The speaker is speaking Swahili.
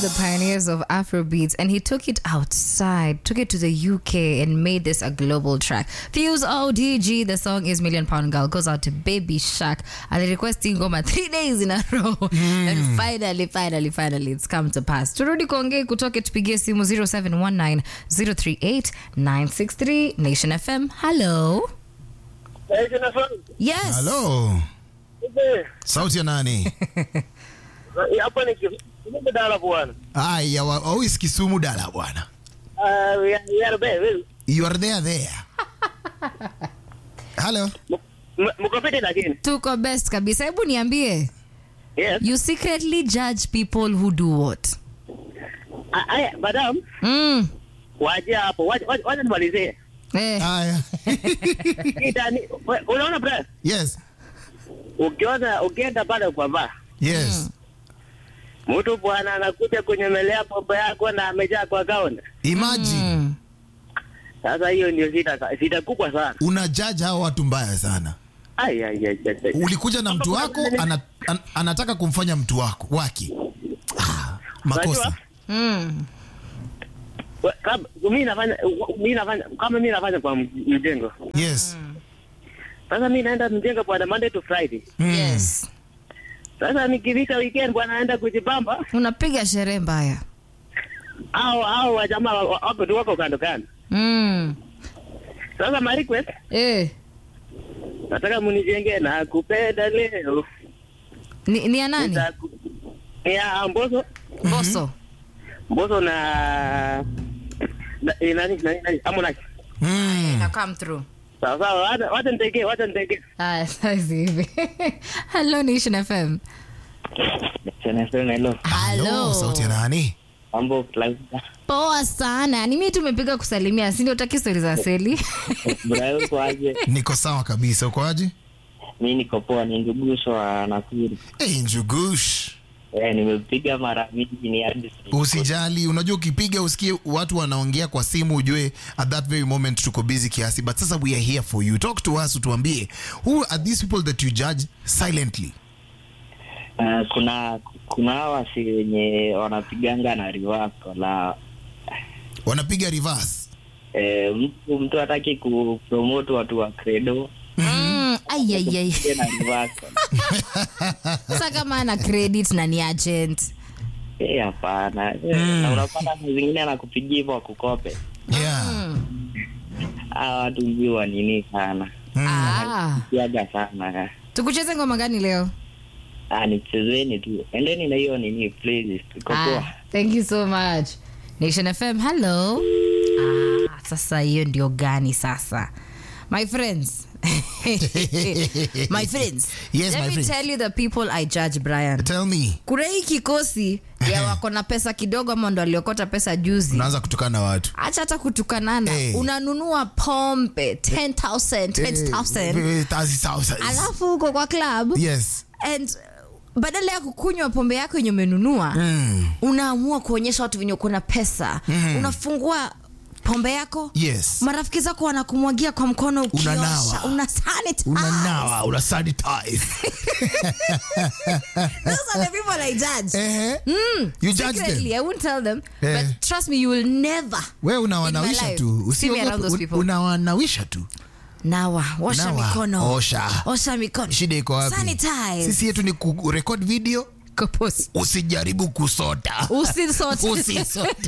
the pioneers of Afrobeats and he took it outside, took it to the UK and made this a global track. Fuse ODG, the song is Million Pound Girl, goes out to Baby Shark and they requesting Ngoma three days in a row. And finally, finally, finally, it's come to pass. Turudi kuongea kutoke tupigie simu 0719 038 963 Nation FM. Hello. Eh, Jonathan, Yes. halo eh, sauti ya nani eh, hapa ni Kisumu dala bwana. aya wa- always kisumu dala bwana Ah, we are- we are there, we- you are there there halo m- m- mko fiti lakini. Tuko best kabisa. Hebu niambie. Yes. You secretly judge people who do what? Ah, Aya, madam, Mm. waje hapo. Waje waje- waje nimalizie. Eh. aya Kita ni we- unaona bro? yes Ukiona ukienda pale kwa bar, yes mtu bwana anakuja kunyemelea pombe yako na amejaa kwa kaunta. imagine Mm. Sasa hiyo ndio shida shida kubwa sana. una judge hao watu mbaya sana Ai ai ai. ai, ai. ulikuja na mtu wako ana, an, anataka kumfanya mtu wako wake ah, makosa Unajua? Mm. We- kama mimi nafanya mimi nafanya kama mimi nafanya kwa mjengo. yes Sasa mimi naenda mjengo bwana Monday to Friday. Mm. Yes. Sasa nikifika weekend bwana naenda kujibamba Unapiga sherehe mbaya. au au wajamaa wa- wa- wapo tu wako kando kando. Mm. Sasa my request Eh. nataka munijenge na kupenda leo. Ni, ni ya nani? Nitaku- Ni ya Mboso, Boso. Mboso na na- eh, nani nani nani Harmonize. Mm. Na come through. Sawa sawa, wacha wacha nitegee, wacha nitegee. Ah, sasa hivi. Hello Nation FM. Hello. Hello, sauti ya nani Mambo like Poa sana. Ni mimi tumepiga kusalimia, si ndio utaki story za seli? Bro, uko aje? niko sawa kabisa ukoaje Mimi niko poa, ni Ndugusho wa Nakuru. hey, njugush Eh, nimepiga mara mingi ni hadi usijali unajua ukipiga usikie watu wanaongea kwa simu ujue at that very moment tuko busy kiasi but sasa we are here for you talk to us utuambie who are these people that you judge silently Uh, kuna kuna hawa si wenye wanapiganga na reverse la wanapiga reverse eh, mtu mtu hataki kupromote watu wa credo Mm. Ai ai ai. Yeye na reverse Sasa kama ana credit na ni agent. eh hapana Eh, na unapata saa zingine anakupigia hivyo akukope yeah hawa watu mjua nini sana Ah. kiaga sana Tukucheze ngoma gani leo? ah nichezeni tu endeni na hiyo nini playlist iko poa Ah, thank you so much. Nation FM, hello. Ah, sasa hiyo ndio gani sasa? My friends. my friends. Yes, Let my me friends. tell you the people I judge Brian. tell me Kuna hii kikosi ya wako na pesa kidogo ama ndo aliokota pesa juzi. unaanza kutukana watu Acha hata kutukanana. Eh. Unanunua pombe 10,000, 20,000. Eh, 30,000. Alafu uko kwa club yes and badala ya kukunywa pombe yako yenye umenunua mm. unaamua kuonyesha watu venye uko na pesa unafungua pombe yako yes marafiki zako wanakumwagia kwa mkono ukiosha Unanawa. una sanitize. unanawa una sanitize Those are the people I judge. eh you judge Secretly, them I won't tell them, Eh. but trust me, you will never. wewe In my unawanawisha life, tu see me around those Usiogope, people. unawanawisha tu Nawa, osha Nawa, mikono. osha. Osha mikono. shida iko wapi Sanitize. sisi yetu ni kurekod video Kopos. usijaribu kusota Usisote. usisote